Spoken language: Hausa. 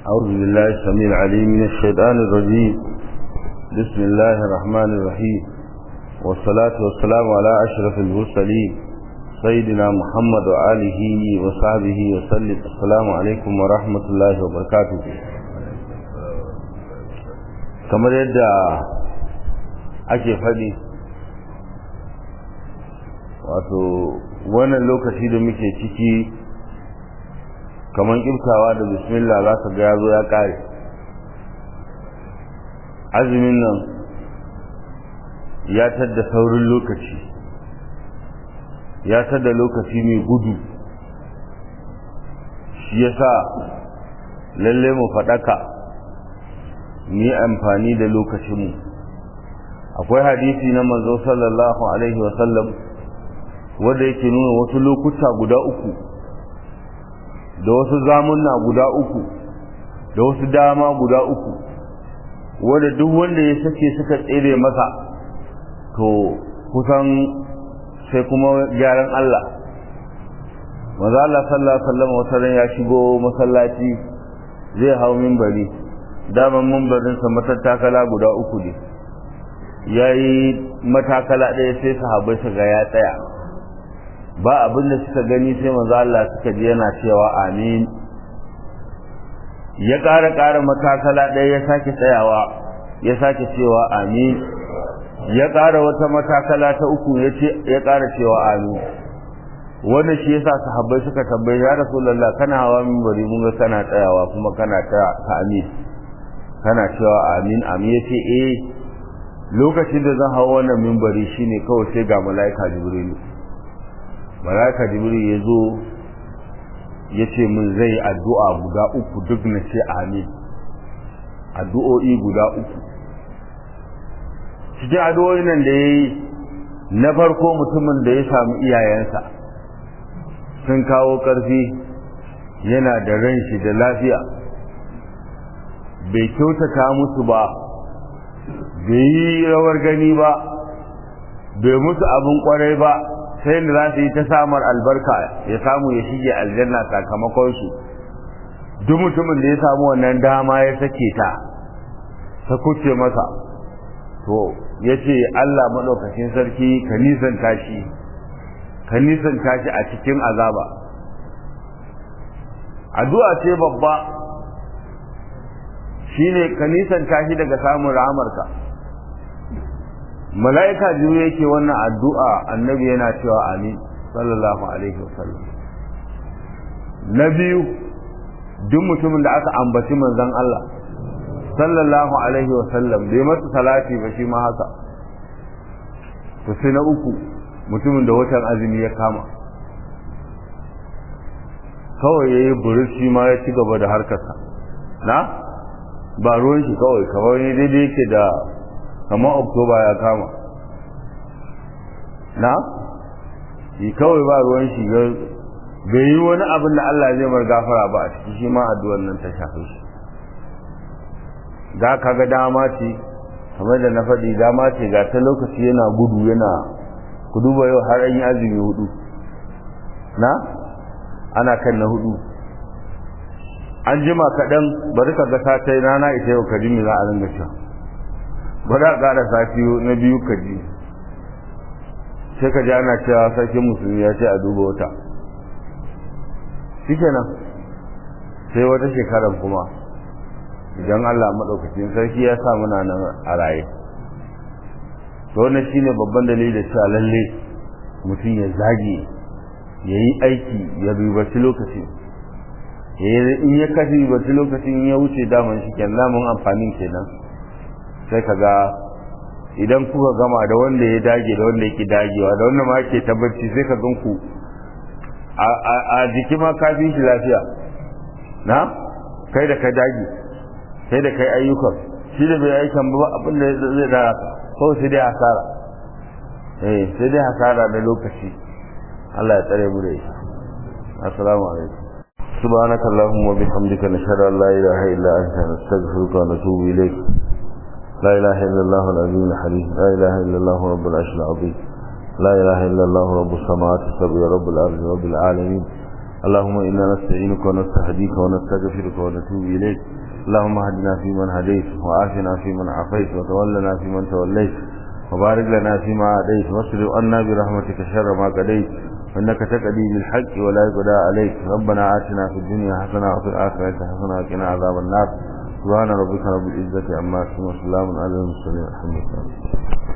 أعوذ بالله السميع العليم من الشيطان الرجيم بسم الله الرحمن الرحيم والصلاة والسلام على أشرف المرسلين سيدنا محمد وآله وصحبه وسلم السلام عليكم ورحمة الله وبركاته kamar yadda ake faɗi wato wannan lokaci da muke ciki kamar kimtawa da bismillah za ka ga ya zo ya ƙare azumin nan ya tadda saurin lokaci ya tadda lokaci mai gudu shi yasa lalle mu faɗaka mu yi amfani da lokacinmu akwai hadisi na manzo sallallahu alaihi wasallam wanda yake nuna wasu lokuta guda uku da wasu zamunna guda uku da wasu dama guda uku wanda duk wanda ya sake suka tsere masa to kusan sai kuma gyaran Allah maza Allah sallallahu alaihi wasallam wata ya shigo masallaci zai hau minbari daman minbarinsa matattakala guda uku ne yayi matakala ɗaya sai sahabbai su ga ya tsaya ba abin da suka gani sai manzo Allah suka ji yana cewa amin ya ƙara ƙara matakala ɗaya ya sake tsayawa ya sake cewa amin ya ƙara wata matakala ta uku ya ce ya ƙara cewa amin wanda shi yasa sahabbai suka tambaye ya rasulullah kana hawa minbari mun ga kana tsayawa kuma kana ta amin kana cewa amin amin yace eh lokacin da zan hawa wannan minbari shine kawai sai ga malaika jibrilu malaka jibril ya zo ya ce min zai addu'a guda uku duk na ce amin addu'o'i guda uku cikin addu'o'i nan da ya yi na farko mutumin da ya samu iyayensa sun kawo ƙarfi yana da ran shi da lafiya bai kyautata musu ba bai yi rawar gani ba bai musu abin kwarai ba sai da za su yi ta samar albarka ya samu ya shige aljanna sakamakon su duk mutumin da ya samu wannan dama ya sake ta ta kuce masa to ya ce Allah maɗaukacin sarki ka nisan tashi ka nisan tashi a cikin azaba addu'a ce babba shine ka nisan tashi daga samun rahamarka mala'ika biyu yake wannan addu'a annabi yana cewa amin sallallahu alaihi wasallam na biyu duk mutumin da aka ambaci manzon Allah sallallahu alaihi wasallam bai masa salati ba shi ma haka to sai na uku mutumin da watan azumi ya kama kawai yayi burushi ma ya ci gaba da harkarsa na ba ruwan shi kawai kamar ne daidai yake da kamar oktoba ya kama na yi kawai ba ruwan shi bai yi wani abin da Allah zai mar gafara ba a ciki shi ma addu'ar nan ta shafe shi ga kaga dama ce kamar da na faɗi dama ce ga ta lokaci yana gudu yana ku duba yau har an yi azumi hudu na ana kan na hudu an jima kaɗan bari ka ga ta yi rana ita yau ka jimi za a ringa cewa ba za a ƙara sati na biyu ka ji sai ka ji ana cewa sarkin musulmi ya ce a duba wata shi kenan sai wata shekaran kuma idan Allah maɗaukacin sarki ya sa muna nan a raye to wannan shine babban dalili da cewa lalle mutum ya zage ya yi aiki ya ribaci lokaci in ya kashe ribaci lokacin ya wuce daman shi kenan daman amfanin kenan sai ka ga idan kuka gama da wanda ya dage da wanda yake dagewa da wanda ma ke tabbaci sai ka ganku a jiki ma ka fi shi lafiya na kai da ka dage kai da kai ayyukan shi da bai aikan ba abin da zai da ko sai dai hasara eh sai dai hasara da lokaci Allah ya tsare mu da shi assalamu alaikum سبحانك اللهم وبحمدك نشهد ان لا اله الا انت نستغفرك ونتوب اليك لا إله إلا الله العظيم الحليم لا إله إلا الله رب العرش العظيم لا إله إلا الله رب السماوات السبع رب الأرض رب العالمين اللهم إنا نستعينك ونستهديك ونستغفرك ونتوب إليك اللهم اهدنا فيمن هديت وعافنا فيمن عافيت وتولنا فيمن توليت وبارك لنا فيما عاديت واصرف عنا برحمتك شر ما قضيت إنك تقضي بالحق ولا يقضى عليك ربنا آتنا في الدنيا حسنة وفي الآخرة حسنة وقنا عذاب النار سبحان ربك رب العزة عما يصفون وسلام على المرسلين الحمد لله